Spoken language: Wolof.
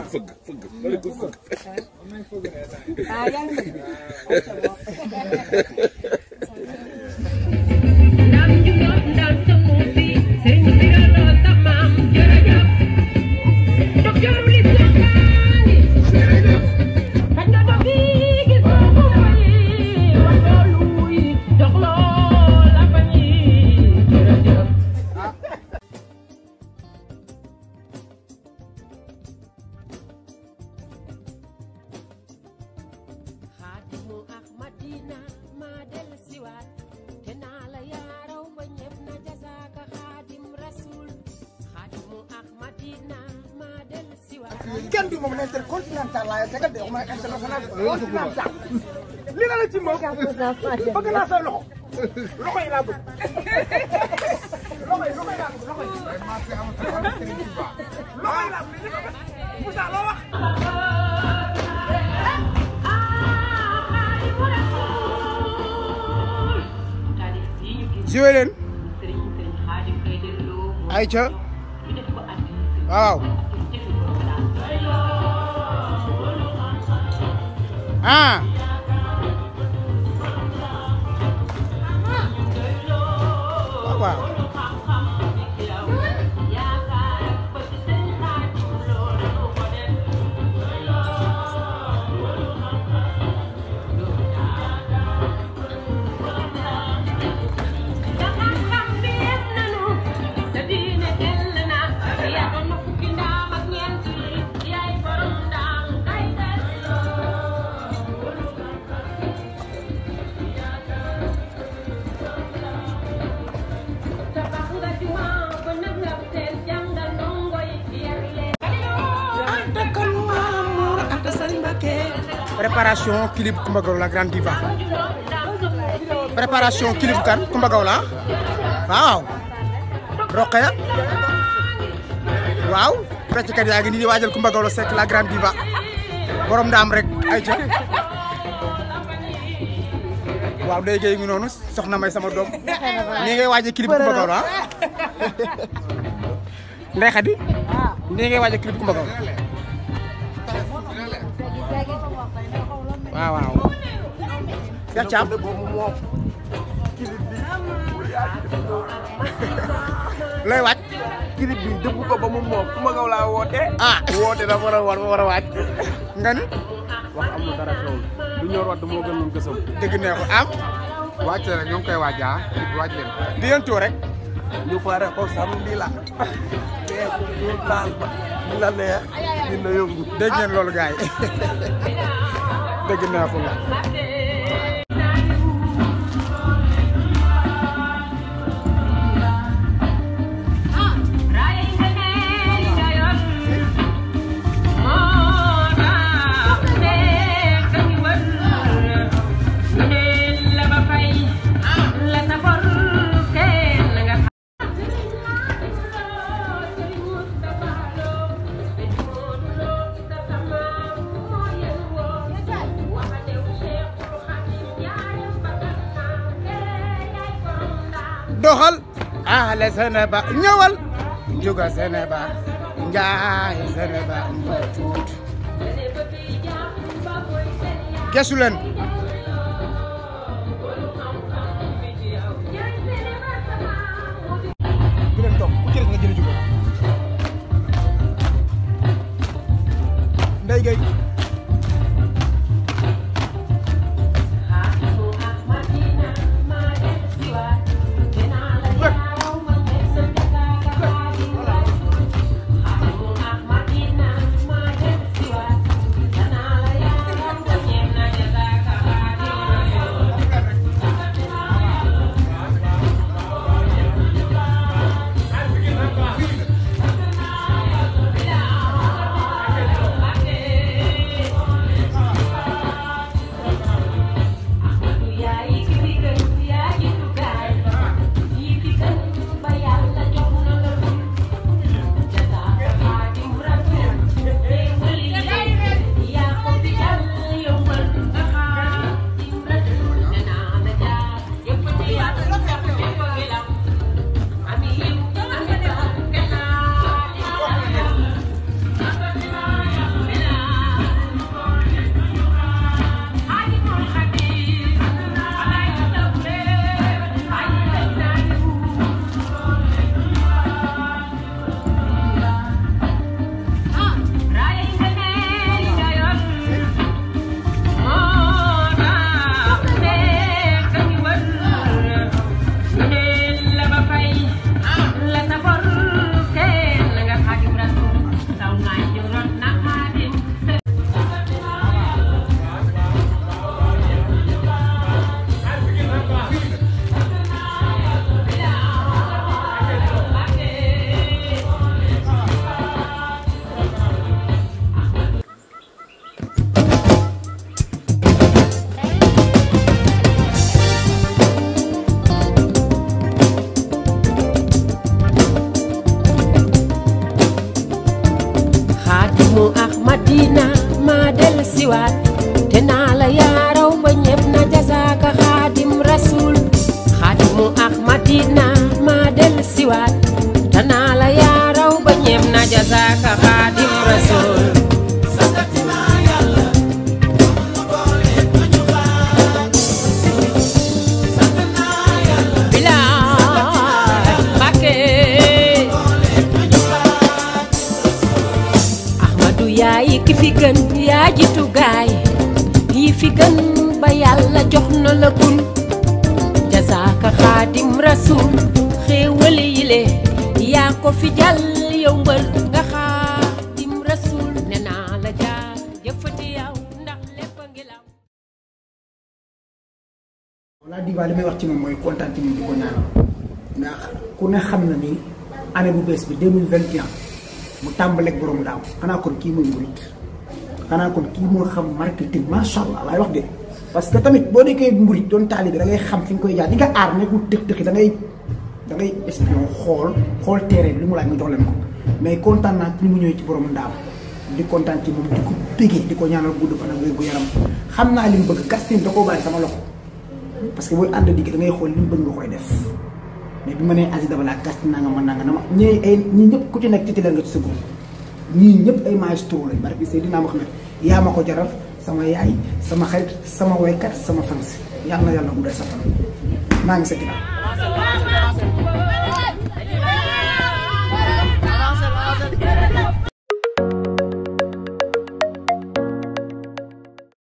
fëgg fëgg wala ko fëgg ah yaa ngi dégg. ndam juróom ndam sama fi sëriñ bi la sa maam jërëjëf docteur li soxlaani xaj na dox yi gis nga ko yi wax loolu yi dox loo la fa ñi jërëjëf xaadimu ahmadina maa del siwaat te naa la yaaraw ba ñëpp na jasaaka xaadim rasul xaadimu ahmadina maa del siwaat kenn du moom intercontinental laa tegal de waxuma international continental li la la ci moom bëgg naa sa loxo loxo yi laa bëgg loxo yi loxo yi laa bëgg loxo yi loxo yi laa bëgg Moussa loo wax joué leen ayca waaw ah waaw waaw préparation clip Coumba Gawlo la grande diva préparation clip kan Coumba Gawlo la waaw Rokhaya waaw fecckat yaa ngi nii di waajal Coumba Gawlo Seck la grande diva borom ndaam rek ay ca waaw day géey ngi noonu soxna may sama doom nii ngay waaje clip Coumba Gawlo ah Ndey Xadi nii ngay waaje clip Coumba Gawlo waaw waaw Cheikh Thiam looy waaj clip bi dëbb ko ba mu moom Coumba Gawlo laa woote ah woote dafa war a war war a waaj nga ni wax amul dara xewul lu ñor wadd moo gën moom gësam dëgg neexul am wàcc rek ñoo ngi koy waaj ah waaj leen di leen tuur rek ñu pare ko samedi la te ñu taal ba ñu la neex dina yëngu dégg ngeen loolu gars yi dëgg neexul la doxal ale Sénéba ñëwal njuga Sénéba njaay Sénéba mba tuut gesu leen bu leen toog ku ci des nga jëli jugo Ndey Gey madina maa del siwaat te naa la yaaraw ba ñépp na jasaaka xaadim rasul xaadimu ak madina maa del siwaat te naa la yaaraw ba ñépp na jasaaka xaadim rasul bilaay Mbàkke Ahmadu yaay ki fi gën yaa jitu gaay yi fi gën ba yàlla jox na la kun jazaaka xaadim rasul xéewale yile yaa ko fi jàll yow mbër nga xaadim rasul ne naa la jaar jëfati yow ndax lépp a ngi law wala diva li may wax ci moom mooy kontaan ci moom di ko ñaanal ndax ku ne xam na ni année bu bees bi 2021 mu tàmbaleeg borom daaw xanaa kon kii mooy murit xanaa kon kii moo xam marketing macha allah laay wax de parce que tamit boo nekkee murit doon taalibe da ngay xam fi nga koy jaar di nga aar nekkul tëx tëxi da ngay da ngay espion xool xool terrain bi li mu laaj nga jox leen ko mais kontaan naa ci ni mu ñëwee ci borom daaw di kontaan ci moom di ko bégee di ko ñaanal gudd fan ak wér gu yaram xam naa li mu bëgg Gaston da koo bàyyi sama loxo parce que booy ànd digg da ngay xool li mu bëgg nga koy def mais bi ma nee Aziz Dabala Gaston naa nga mën naa nga dama ñii ay ñii ñëpp ku ci nekk titulaire nga ci sa groupe ñii ñëpp ay maestro lañ barki Seydina Mohamed yaa ma ko jaral sama yaay sama xarit sama waykat sama fans yàlla na yàlla guddal sa fan maa ngi sa ginnaaw